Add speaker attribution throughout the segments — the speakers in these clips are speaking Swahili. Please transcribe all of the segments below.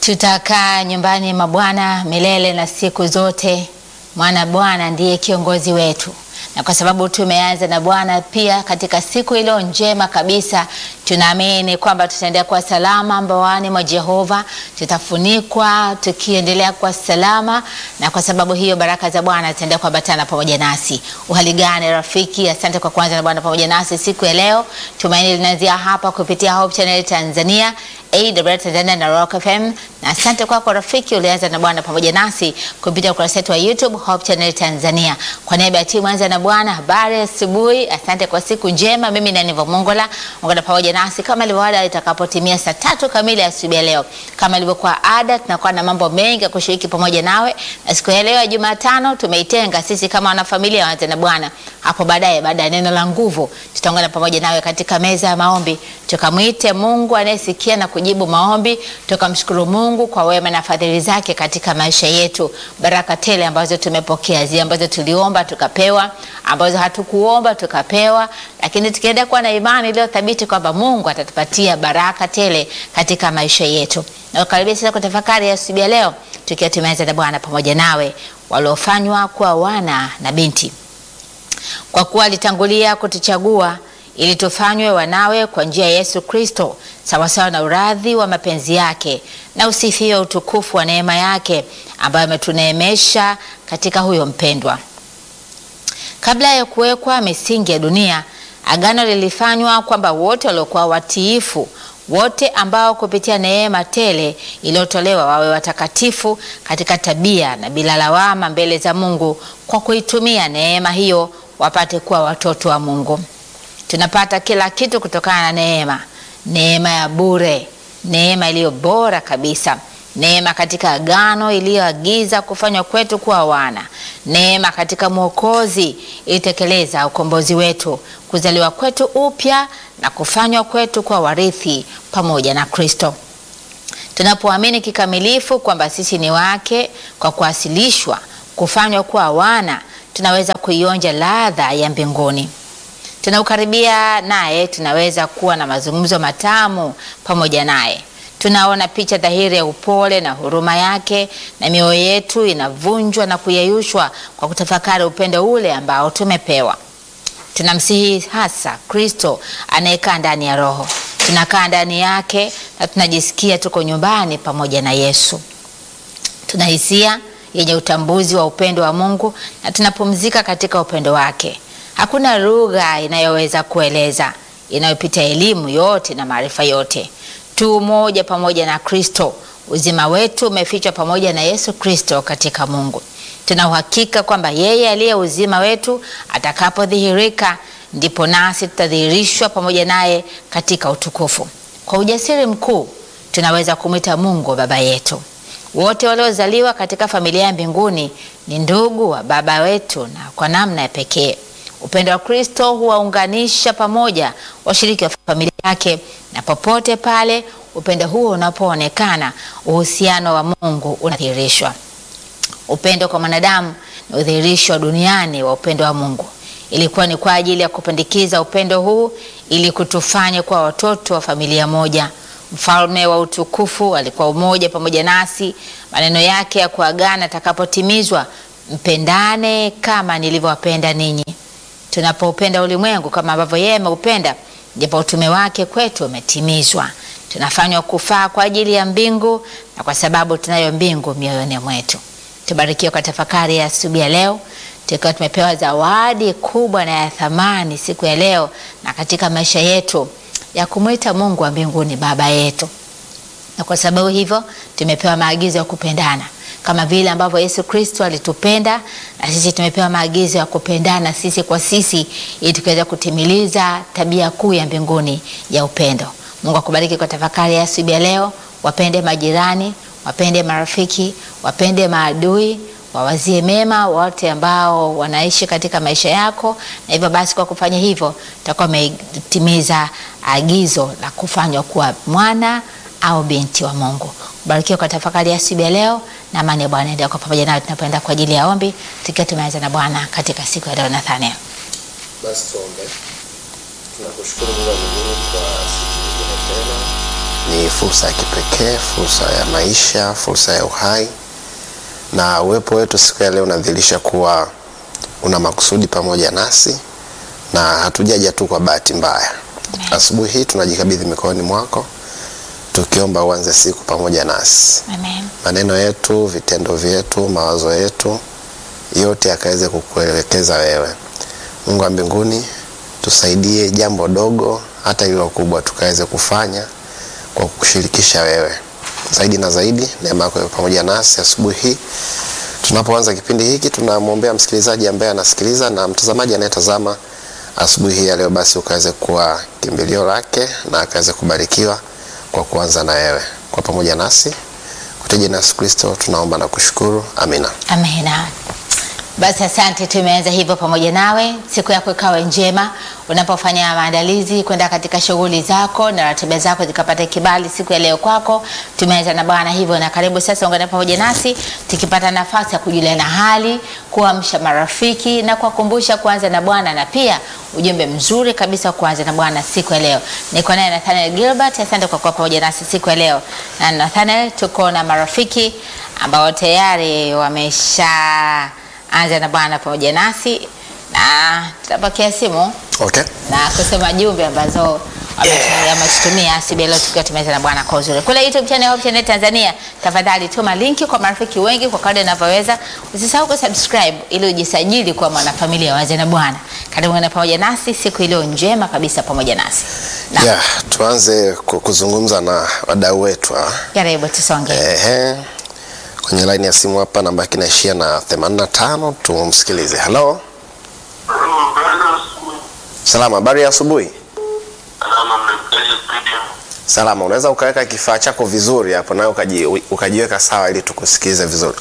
Speaker 1: Tutakaa nyumbani mwa Bwana milele na siku zote, maana Bwana ndiye kiongozi wetu, na kwa sababu tumeanza na Bwana pia katika siku iliyo njema kabisa, tunaamini kwamba tutaendelea kuwa salama mbaoni mwa Jehova, tutafunikwa tukiendelea kuwa salama, na kwa sababu hiyo baraka za Bwana zitaendelea kuambatana pamoja nasi. Uhali gani rafiki? Asante kwa kuanza na Bwana pamoja nasi siku ya leo. Tumaini linaanzia hapa kupitia Hope Channel Tanzania AWR Tanzania na Rock FM. Na asante kwako rafiki ulianza na Bwana pamoja nasi kupitia ukurasa wetu wa YouTube Hope Channel Tanzania. Kwa niaba ya timu anza na Bwana, habari asubuhi. Asante kwa siku njema. Mimi ni Aniva Mongola, ungana pamoja nasi kama ilivyo ada itakapotimia saa tatu kamili asubuhi ya leo. Kama ilivyokuwa ada, tunakuwa na mambo mengi ya kushiriki pamoja nawe, na siku ya leo ya Jumatano tumeitenga sisi kama wanafamilia wanza na Bwana. Hapo baadaye, baada ya neno la nguvu, tutaungana pamoja nawe katika meza ya maombi, tukamwite Mungu anayesikia na kujibu maombi, tukamshukuru Mungu kwa wema na fadhili zake katika maisha yetu, baraka tele ambazo tumepokea, zile ambazo tuliomba tukapewa, ambazo hatukuomba tukapewa, lakini tukienda kuwa na imani iliyo thabiti kwamba Mungu atatupatia baraka tele katika maisha yetu. Na karibia sasa kutafakari ya asubuhi ya leo, tukiwa tumeanza na Bwana pamoja nawe, waliofanywa kuwa wana na binti, kwa kuwa alitangulia kutuchagua ili tufanywe wanawe kwa njia ya Yesu Kristo sawasawa na uradhi wa mapenzi yake, na usifiwe utukufu wa neema yake ambayo ametuneemesha katika huyo mpendwa. Kabla ya kuwekwa misingi ya dunia, agano lilifanywa kwamba wote waliokuwa watiifu, wote ambao kupitia neema tele iliyotolewa wawe watakatifu katika tabia na bila lawama mbele za Mungu, kwa kuitumia neema hiyo wapate kuwa watoto wa Mungu. Tunapata kila kitu kutokana na neema, neema ya bure, neema iliyo bora kabisa, neema katika agano iliyoagiza kufanywa kwetu kuwa wana, neema katika Mwokozi ilitekeleza ukombozi wetu, kuzaliwa kwetu upya na kufanywa kwetu kuwa warithi pamoja na Kristo. Tunapoamini kikamilifu kwamba sisi ni wake kwa kuasilishwa, kufanywa kuwa wana, tunaweza kuionja ladha ya mbinguni tunaukaribia naye, tunaweza kuwa na mazungumzo matamu pamoja naye. Tunaona picha dhahiri ya upole na huruma yake, na mioyo yetu inavunjwa na kuyeyushwa kwa kutafakari upendo ule ambao tumepewa. Tunamsihi hasa Kristo anayekaa ndani ya Roho. Tunakaa ndani yake na tunajisikia tuko nyumbani pamoja na Yesu. Tuna hisia yenye utambuzi wa upendo wa Mungu na tunapumzika katika upendo wake. Hakuna lugha inayoweza kueleza inayopita elimu yote na maarifa yote. Tu moja pamoja na Kristo, uzima wetu umefichwa pamoja na Yesu Kristo katika Mungu. Tuna uhakika kwamba yeye aliye uzima wetu atakapodhihirika, ndipo nasi tutadhihirishwa pamoja naye katika utukufu. Kwa ujasiri mkuu tunaweza kumwita Mungu baba yetu. Wote waliozaliwa katika familia ya mbinguni ni ndugu wa baba wetu, na kwa namna ya pekee upendo wa Kristo huwaunganisha pamoja washiriki wa familia yake, na popote pale upendo huo unapoonekana, uhusiano wa Mungu unadhihirishwa. Upendo kwa mwanadamu ni udhihirisho duniani wa upendo wa Mungu. Ilikuwa ni kwa ajili ya kupandikiza upendo huu ili kutufanya kuwa watoto wa familia moja. Mfalme wa utukufu alikuwa umoja pamoja nasi. Maneno yake ya kuagana atakapotimizwa, mpendane kama nilivyowapenda ninyi. Tunapopenda ulimwengu kama ambavyo yeye ameupenda, ndipo utume wake kwetu umetimizwa. Tunafanywa kufaa kwa ajili ya mbingu, na kwa sababu tunayo mbingu mioyoni mwetu. Tubarikiwe kwa tafakari ya asubuhi ya leo, tukiwa tumepewa zawadi kubwa na ya thamani siku ya leo na katika maisha yetu ya kumwita Mungu wa mbinguni baba yetu, na kwa sababu hivyo tumepewa maagizo ya kupendana kama vile ambavyo Yesu Kristo alitupenda na sisi tumepewa maagizo ya kupendana sisi kwa sisi ili tukiweza kutimiliza tabia kuu ya mbinguni ya upendo. Mungu akubariki kwa tafakari ya asubuhi ya leo. Wapende majirani, wapende marafiki, wapende maadui, wawazie mema wote ambao wanaishi katika maisha yako, na hivyo basi kwa kufanya hivyo utakuwa umetimiza agizo la kufanywa kuwa mwana au binti wa Mungu. Barikiwa kwa tafakari ya asubuhi ya leo na amani ya Bwana endelea kwa pamoja nayo tunapoenda kwa ajili ya ombi, tukiwa tumeanza na Bwana katika siku ya leo. Nathaniel,
Speaker 2: Basi tuombe. Tunakushukuru Mungu wa mbinguni kwa siku nyingine tena ni fursa ya kipekee, fursa ya maisha, fursa ya uhai, na uwepo wetu siku ya leo unadhihirisha kuwa una makusudi pamoja nasi na hatujaja tu kwa bahati mbaya. Asubuhi hii tunajikabidhi mikononi mwako tukiomba uanze siku pamoja nasi
Speaker 1: Amen.
Speaker 2: maneno yetu, vitendo vyetu, mawazo yetu yote yakaweze kukuelekeza wewe. Mungu wa mbinguni, tusaidie jambo dogo hata hilo kubwa tukaweze kufanya kwa kukushirikisha wewe. Zaidi na zaidi, neema yako iwe pamoja nasi asubuhi hii. Tunapoanza kipindi hiki, tunamwombea msikilizaji ambaye anasikiliza na mtazamaji anayetazama asubuhi hii ya leo, basi ukaweze kuwa kimbilio lake na akaweze kubarikiwa kwa kuanza na wewe. Kwa pamoja nasi kwa jina la Yesu Kristo tunaomba na kushukuru, amina.
Speaker 1: Amina. Basi asante, tumeanza hivyo pamoja nawe. Siku yako ikawe njema unapofanya maandalizi kwenda katika shughuli zako na ratiba zako zikapata kibali siku ya leo kwako. Tumeanza na Bwana hivyo, na karibu sasa ungane pamoja nasi tukipata nafasi ya kujuliana hali, kuamsha marafiki na kuwakumbusha kuanza na Bwana, na pia ujumbe mzuri kabisa wa kuanza na Bwana siku ya leo. Niko naye Nathaniel Gilbert, asante kwa kuwa pamoja nasi siku ya leo. Na Nathaniel, tuko na marafiki ambao tayari wamesha anza na Bwana pamoja nasi na tutapokea simu
Speaker 2: Okay.
Speaker 1: na kusema jumbe ambazo
Speaker 2: Yeah.
Speaker 1: ametutumia asubuhi leo tukiwa tumeweza na Bwana kwa uzuri. Kule YouTube channel Hope Channel Tanzania, tafadhali tuma linki kwa marafiki wengi kwa kadri unavyoweza. Usisahau kusubscribe ili ujisajili kwa mwanafamilia waze na Bwana. Karibu na pamoja nasi siku iliyo njema kabisa pamoja nasi. Na
Speaker 2: Yeah, tuanze ku- kuzungumza na wadau wetu hawa.
Speaker 1: karibu tusonge.
Speaker 2: Ehe. Kwenye line ya simu hapa namba yake inaishia na 85 tumsikilize. Hello. Salama, habari ya asubuhi. Salama, unaweza ukaweka kifaa chako vizuri hapo nawe ukaji, ukajiweka sawa ili tukusikilize vizuri.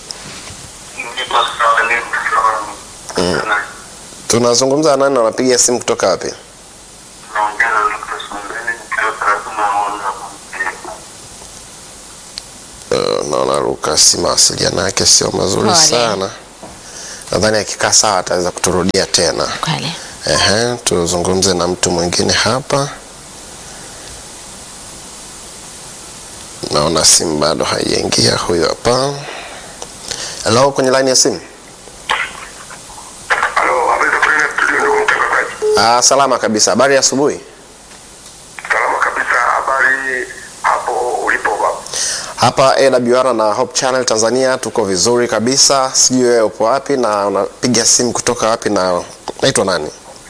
Speaker 2: Tunazungumza na nani na unapiga simu kutoka wapi? Uh, naona Lucas mawasiliano yake sio mazuri
Speaker 1: Pole.
Speaker 2: sana. Nadhani akikaa sawa ataweza kuturudia tena.
Speaker 1: Kweli.
Speaker 2: Ehe, tuzungumze na mtu mwingine hapa. Naona simu bado haijaingia. Huyu hapa. Hello, kwenye line ya simu.
Speaker 3: Halo, habari za kwenye studio ndugu mtangazaji.
Speaker 2: Ah, salama kabisa. Habari ya asubuhi.
Speaker 3: Salama kabisa, habari hapo ulipo baba.
Speaker 2: Hapa AWR na Hope Channel Tanzania tuko vizuri kabisa. Sijui wewe upo wapi na unapiga simu kutoka wapi na naitwa nani?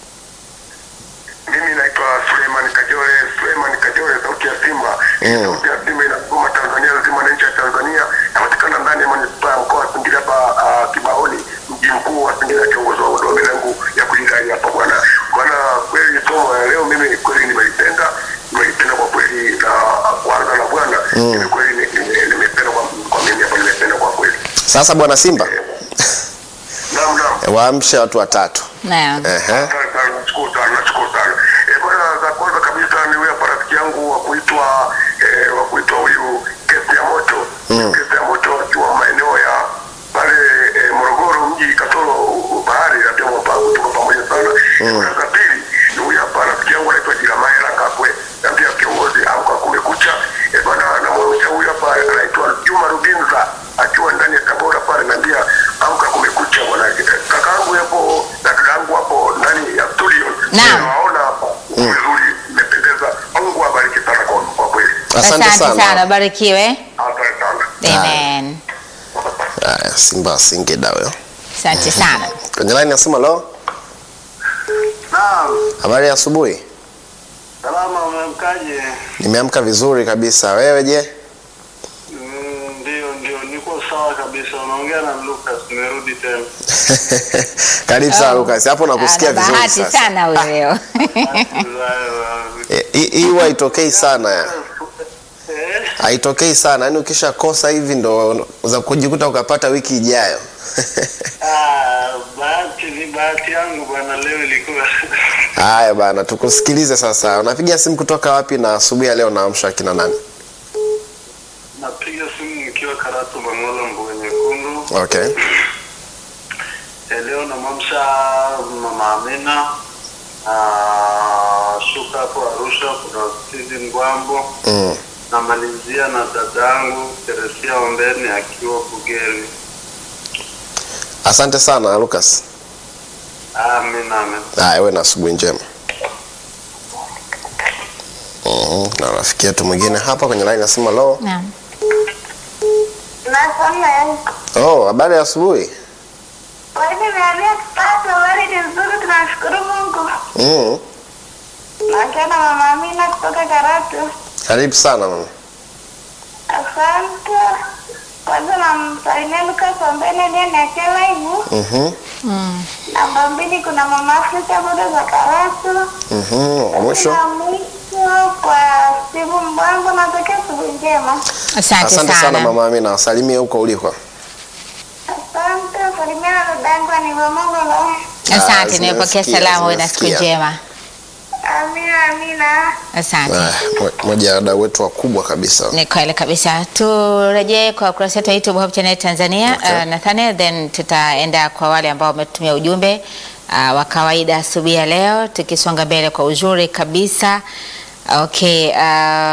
Speaker 3: Mimi naitwa Suleiman Kajore, Suleiman Kajore, sauti ya Simba.
Speaker 2: Mm.
Speaker 3: Sauti ya Simba inasoma Tanzania nzima na nchi ya Tanzania. Napatikana ndani ya manispaa ya mkoa wa Singida hapa uh, Kibaoni, mji mkuu wa Singida, kiongozi wa huduma yangu ya kulinda hapa bwana. Bwana, kweli somo ya leo mimi kweli nimelipenda, nimelipenda kwa kweli na kwanza na bwana, mimi kweli ni- ni- nimependa kwa kwa mimi hapa nimependa kwa kweli.
Speaker 2: Sasa bwana Simba,
Speaker 3: Naam, naam.
Speaker 2: waamshe watu watatu.
Speaker 1: Naam.
Speaker 2: Ehe.
Speaker 3: Asante sana, nashukuru sana, nashukuru sana. Eh, bwana, za kwanza kabisa ni huyu hapa rafiki yangu wa kuitwa eh, wa kuitwa huyu Kesi ya Moto. Kesi ya Moto akiwa maeneo ya pale eh, Morogoro mji kasoro uh, bahari na pia Mwapagu tuko pamoja sana. Bwana, za pili ni huyu hapa rafiki yangu anaitwa Jiramaela Kakwe na pia kiongozi amka kumekucha. Eh, bwana, namwamsha huyu hapa anaitwa Juma Rubinza akiwa ndani ya Tabora pale na pia amka kumekucha bwana. Kakaangu hapo na dadangu hapo ndani ya studio.
Speaker 1: Naam.
Speaker 3: Nawaona hapa vizuri, imependeza. Mungu awabariki sana kwa kwa kweli.
Speaker 2: Asante sana.
Speaker 1: barikiwe.
Speaker 3: Asante sana.
Speaker 1: Amen.
Speaker 2: Haya, Simba Singida huyo.
Speaker 1: Asante sana.
Speaker 2: Kwenye line ya simu lo.
Speaker 4: Naam,
Speaker 2: Habari ya asubuhi.
Speaker 4: salama, umemkaje?
Speaker 2: Nimeamka vizuri kabisa. Wewe je?
Speaker 4: Mm, Ndio, ndio, niko sawa kabisa. Unaongea na Lucas, nimerudi tena.
Speaker 2: Karibu sana
Speaker 1: Oh.
Speaker 2: Lucas. Hapo nakusikia
Speaker 1: Ana
Speaker 2: vizuri
Speaker 1: bahati
Speaker 2: sasa.
Speaker 1: sana huyo.
Speaker 2: Eh, Hii hii huwa haitokei sana ya.
Speaker 4: Eh,
Speaker 2: Haitokei sana. Yaani ukishakosa hivi ndo za kujikuta ukapata wiki ijayo.
Speaker 4: ah, bahati ni bahati yangu bwana, leo ilikuwa
Speaker 2: Haya bana, tukusikilize sasa. Unapiga simu kutoka wapi na asubuhi ya leo naamsha kina nani?
Speaker 4: napiga simu nikiwa Karatu Bangola, Mbuga Nyekundu.
Speaker 2: Okay.
Speaker 4: Eh, Leo namamsha mama Amina ah, shuka hapo Arusha, kuna Steven Gwambo
Speaker 2: Mm.
Speaker 4: namalizia na dadangu Teresia Ombeni akiwa Bugeri.
Speaker 2: Asante sana Lucas.
Speaker 4: Amen, amen.
Speaker 2: Haya, wewe na asubuhi njema. Mhm, na rafiki yetu mwingine hapa kwenye line nasema lo.
Speaker 1: Naam.
Speaker 5: Nasoma yani.
Speaker 2: Oh, habari ya asubuhi.
Speaker 5: Wewe nimeambia kupata habari ni nzuri, tunashukuru Mungu.
Speaker 2: Mhm.
Speaker 5: Naongea na mama Amina kutoka Karatu.
Speaker 2: Karibu sana mama.
Speaker 5: Asante. Kwanza namsalimia Lucas Ombeni aliyeniachia live.
Speaker 2: Mhm.
Speaker 1: Mm.
Speaker 5: Namba mbili kuna mama Afrika boda za Karatu.
Speaker 2: Mhm. Wa mwisho.
Speaker 5: Na mwisho kwa Steve Mbwangu natakia asubuhi njema.
Speaker 1: Asante,
Speaker 2: Asante sana mama Amina, wasalimie huko uliko.
Speaker 5: Asante. Salimia na dadangu Anivomongola.
Speaker 1: Asante,
Speaker 2: Ah,
Speaker 1: nimepokea
Speaker 2: zimesikia,
Speaker 1: salamu. Uwe na siku
Speaker 2: zimesikia.
Speaker 1: njema.
Speaker 5: Amina, Amina.
Speaker 1: Asante.
Speaker 2: Ah, mo- moja ya wadau wetu wakubwa kabisa.
Speaker 1: Ni kweli kabisa. Turejee kwa ukurasa wetu wa YouTube Hope Channel Tanzania
Speaker 2: Okay.
Speaker 1: uh, Nathaniel, then tutaenda kwa wale ambao wametumia ujumbe uh, wa kawaida asubuhi ya leo, tukisonga mbele kwa uzuri kabisa. Okay, uh,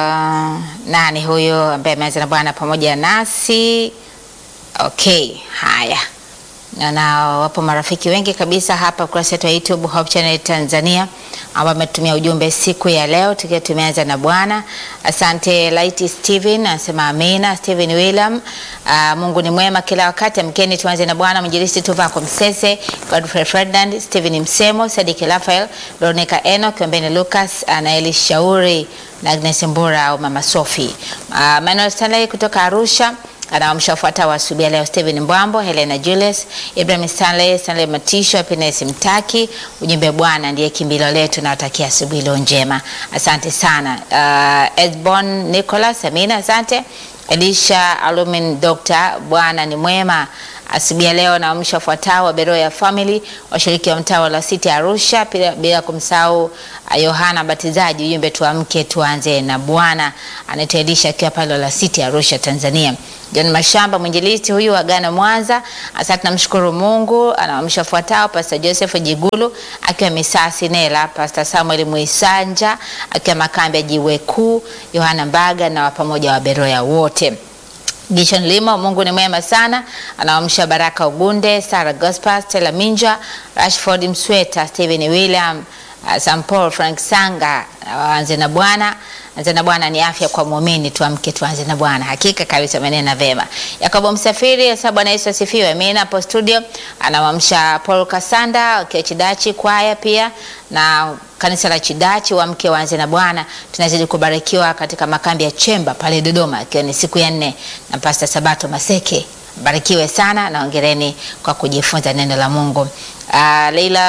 Speaker 1: nani huyo ambaye ameanza na Bwana pamoja nasi? Okay, haya na wapo marafiki wengi kabisa hapa ukurasa wetu wa YouTube Hope Channel Tanzania ambao wametumia ujumbe siku ya leo tukiwa tumeanza na Bwana. Asante Light Steven anasema amina. Steven William, uh, Mungu ni mwema kila wakati. Amkeni tuanze na Bwana. Mwinjilisti Tuvako Msese, Godfrey Ferdinand, Steven Msemo, Sadiki Rafael, Veronica Enoch, Kiombeni Lucas, Anaeli Shauri na Agnes Mbura au Mama Sophie. Uh, Manuel Stanley kutoka Arusha anaamsha wafuatao wa asubuhi ya leo: Steven Mbwambo, Helena Julius, Ibrahim Stanley, Stanley Matisho, Happiness Mtaki. Ujumbe, Bwana ndiye kimbilio letu, nawatakia asubuhi iliyo njema. Asante sana. Uh, Esbon Nicholas, Amina, asante. Elisha Alumin, Dr. Bwana ni mwema. Asubuhi ya leo naamsha wafuatao wa Beroya Family, washiriki wa mtaa wa City Arusha, bila, bila kumsahau uh, Yohana Batizaji. Ujumbe, tuamke tuanze na Bwana. Anaitwa Elisha akiwa pale la City Arusha, Tanzania. John Mashamba mwinjilisti huyu wa Ghana Mwanza, asante namshukuru Mungu. Anaamsha wafuatao: Pastor Joseph Jigulu akiwa Misasi Nela, Pastor Samuel Mwisanja akiwa makambi ya Jiwe Kuu, Yohana Mbaga na wa pamoja wa Beroya wote. Gishon Limo, Mungu ni mwema sana. Anaamsha Baraka Ugunde, Sarah Gospas, Stella Minja, Rashford Msweta, Steven William, uh, Sam Paul, Frank Sanga, waanze na Bwana. Anze na Bwana ni afya kwa muumini, tuamke tuanze na Bwana. Hakika kabisa amenena vema. Yakobo Msafiri, sasa Bwana Yesu asifiwe. Amina. Hapo studio anawamsha Paul Kasanda akiwa Chidachi kwaya pia na kanisa la Chidachi wamke waanze na Bwana. Tunazidi kubarikiwa katika makambi ya Chemba pale Dodoma, ikiwa ni siku ya nne na Pastor Sabato Maseke. Barikiwe sana na ongereni kwa kujifunza neno la Mungu. Uh,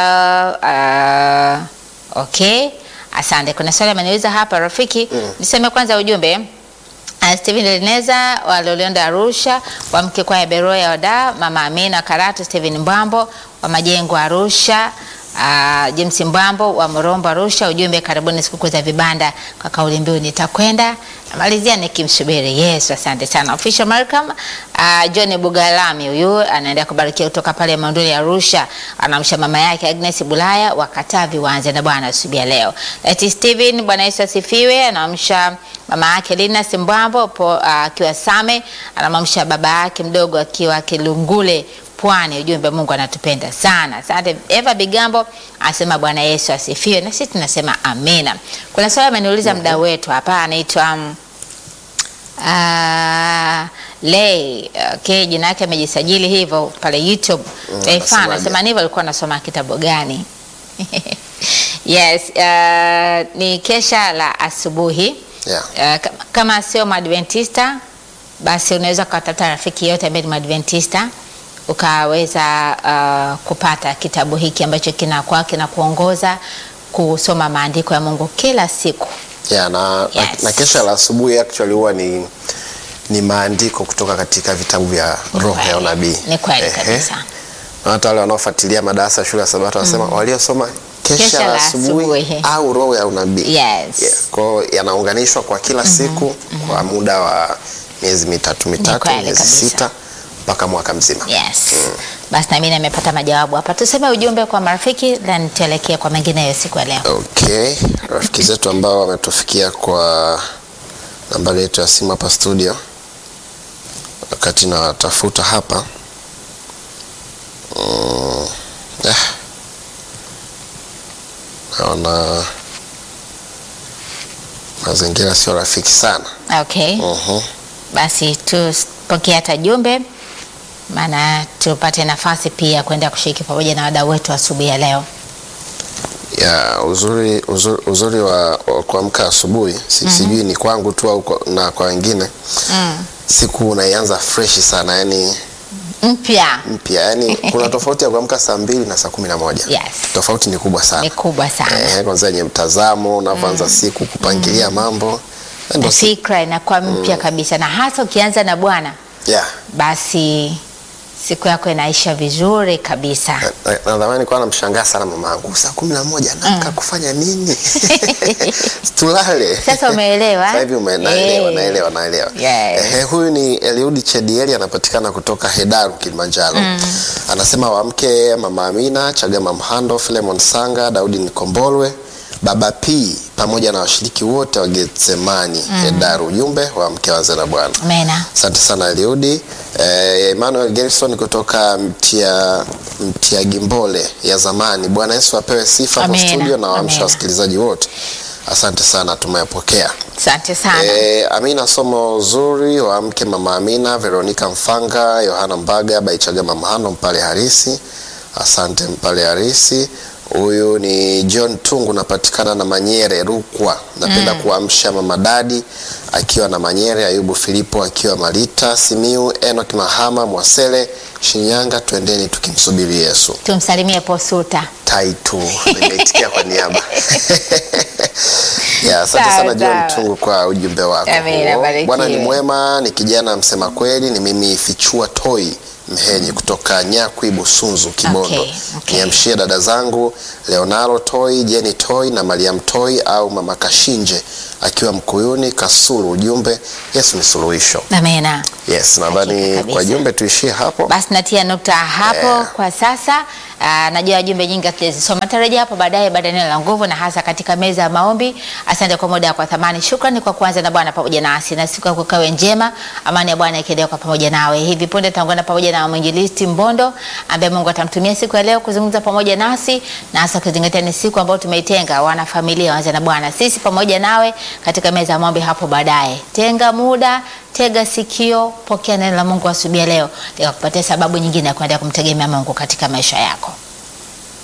Speaker 1: Leila uh, okay. Asante. Kuna swali ameniuliza hapa rafiki, niseme kwanza ujumbe Uh, Steven Elineza wa Lolionda Arusha, wa mke kwa Beroya Oda, Mama Amina Karatu, Steven Mbambo wa Majengo Arusha, uh, James Mbambo wa Morombo Arusha. Ujumbe, karibuni sikukuu za vibanda kwa kauli mbiu nitakwenda. Namalizia nikimsubiri Yesu. Asante sana Official Malcolm. Uh, John Bugalami huyu anaendelea kubarikia kutoka pale Monduli Arusha, anamsha mama yake Agnes Bulaya wa Katavi, waanze na Bwana asubuhi ya leo. Eti Steven, Bwana Yesu asifiwe. Anamsha mama yake Lina Simbwambo po akiwa uh, Same, anamamsha baba yake mdogo akiwa Kilungule Pwani. Ujumbe, Mungu anatupenda sana. Asante. Eva Bigambo anasema Bwana Yesu asifiwe, na sisi tunasema amina. Kuna swali ameniuliza mda wetu hapa, anaitwa um, uh, Lay okay, jina yake amejisajili hivyo pale YouTube.
Speaker 2: Mm,
Speaker 1: Lay Fan
Speaker 2: anasemaje?
Speaker 1: anasema hivyo, alikuwa anasoma kitabu gani? Yes, uh, ni kesha la asubuhi
Speaker 2: Yeah.
Speaker 1: Uh, kama- kama sio Madventista basi unaweza ukatafuta rafiki yote ambaye ni Madventista ukaweza uh, kupata kitabu hiki ambacho kinakuwa kinakuongoza kusoma maandiko ya Mungu kila siku.
Speaker 2: Yeah, na,
Speaker 1: Yes.
Speaker 2: na, na kesha la asubuhi actually huwa ni ni maandiko kutoka katika vitabu vya roho ya
Speaker 1: kweli.
Speaker 2: unabii.
Speaker 1: Ni kweli
Speaker 2: Ehe.
Speaker 1: kabisa.
Speaker 2: Na hata wale wanaofuatilia madarasa ya shule ya Sabato wanasema waliosoma kesha,
Speaker 1: Kesha
Speaker 2: la
Speaker 1: la
Speaker 2: asubuhi
Speaker 1: asubuhi.
Speaker 2: au roho ya unabii.
Speaker 1: Yes.
Speaker 2: Yeah. Kwa hiyo yanaunganishwa kwa kila siku kwa muda wa miezi mitatu mitatu,
Speaker 1: kweli
Speaker 2: miezi
Speaker 1: kabisa.
Speaker 2: sita mpaka mwaka mzima.
Speaker 1: Yes. Basi na mimi nimepata majawabu hapa. Tuseme ujumbe kwa marafiki then tuelekee kwa mengineyo siku ya leo.
Speaker 2: Okay, rafiki zetu ambao wametufikia kwa nambari yetu ya simu hapa studio, wakati nawatafuta hapa mm, eh, naona mazingira sio rafiki sana.
Speaker 1: Okay.
Speaker 2: Mhm.
Speaker 1: Basi tupokee hata jumbe, maana tupate nafasi pia kwenda kushiriki pamoja na wadau wetu asubuhi ya leo.
Speaker 2: ya uzuri, uzuri, uzuri wa, wa kuamka asubuhi si, sijui ni kwangu tu au kwa- na kwa wengine
Speaker 1: Mm.
Speaker 2: siku unaianza fresh sana yani
Speaker 1: Mpya
Speaker 2: mpya yani kuna tofauti ya kuamka saa mbili na saa kumi na moja
Speaker 1: Yes.
Speaker 2: tofauti ni kubwa sana
Speaker 1: ni kubwa sana
Speaker 2: eh, kwanza yenye mtazamo unavyoanza siku kupangilia mambo Na
Speaker 1: na
Speaker 2: ndo si-
Speaker 1: fikra inakuwa mpya kabisa, na hasa ukianza na Bwana,
Speaker 2: yeah.
Speaker 1: basi siku yako inaisha vizuri kabisa.
Speaker 2: Na- na- nadhamani kwa namshangaa sana mama yangu saa kumi na moja naamka kufanya nini tulale
Speaker 1: Sasa umeelewa?
Speaker 2: Sasa hivi ume- naelewa,
Speaker 1: Eh.
Speaker 2: naelewa, naelewa.
Speaker 1: Yes.
Speaker 2: Ehe, huyu ni Eliudi Chedieli anapatikana kutoka Hedaru Kilimanjaro. Anasema wamke Mama Amina, Chagama Mhando, Filemon Sanga, Daudi Nikombolwe, Baba P pamoja na washiriki wote wa Getsemani Hedaru. Ujumbe wa mke wa na Bwana.
Speaker 1: Amena.
Speaker 2: Asante sana Eliudi. Eh, Emmanuel Gerson kutoka Mtia, Mtia Gimbole ya zamani. Bwana Yesu apewe sifa kwa
Speaker 1: Amina,
Speaker 2: studio na waamsha
Speaker 1: amina.
Speaker 2: wasikilizaji wote. Asante sana, tumeyapokea.
Speaker 1: Asante sana.
Speaker 2: E, Amina, somo zuri wa mke mama Amina, Veronica Mfanga, Yohana Mbaga, Baichagama Mahano, Mpale Harisi. Asante Mpale Harisi. Huyu ni John Tungu, napatikana na Manyere Rukwa. Napenda kuamsha mama Dadi akiwa na Manyere, Ayubu Filipo akiwa Malita, Simiu, Enoch Mahama, Mwasele, Shinyanga. Twendeni tukimsubiri Yesu.
Speaker 1: Tumsalimie Posuta.
Speaker 2: Taitu nimeitikia kwa niaba ya asante
Speaker 1: Sawa,
Speaker 2: sana John
Speaker 1: sawa.
Speaker 2: Tungu kwa ujumbe wako
Speaker 1: Amina,
Speaker 2: huo.
Speaker 1: barikiwe.
Speaker 2: Bwana ni mwema, ni kijana msema kweli. Ni mimi Fichua Toi Mhenyi kutoka Nyakwi Busunzu Kibondo.
Speaker 1: Okay, okay.
Speaker 2: Niamshie dada zangu Leonaro Toi, Jeni Toi na Mariam Toi au mama Kashinje akiwa Mkuyuni Kasulu. Ujumbe Yesu ni suluhisho.
Speaker 1: Amena.
Speaker 2: Yes, nadhani
Speaker 1: kabisa.
Speaker 2: kwa jumbe tuishie hapo.
Speaker 1: Basi natia nukta hapo
Speaker 2: Yeah.
Speaker 1: kwa sasa. Aa, najua jumbe nyingi hatujazisoma, tarajia hapo baadaye baada ya neno la nguvu na hasa katika meza ya maombi. Asante kwa muda kwa thamani, shukrani kwa kuanza na Bwana pamoja nasi, na siku yako ikawe njema, amani ya Bwana ikiendelea kwa pamoja nawe. Hivi punde tutaungana pamoja na mwinjilisti Mbondo ambaye Mungu atamtumia siku ya leo kuzungumza pamoja nasi, na hasa kuzingatia ni siku ambayo tumeitenga wana familia waanze na Bwana, sisi pamoja nawe katika meza ya maombi hapo baadaye. Tenga muda tega sikio, pokea neno la Mungu asubuhi ya leo likakupatia sababu nyingine ya kuendelea kumtegemea Mungu katika maisha yako.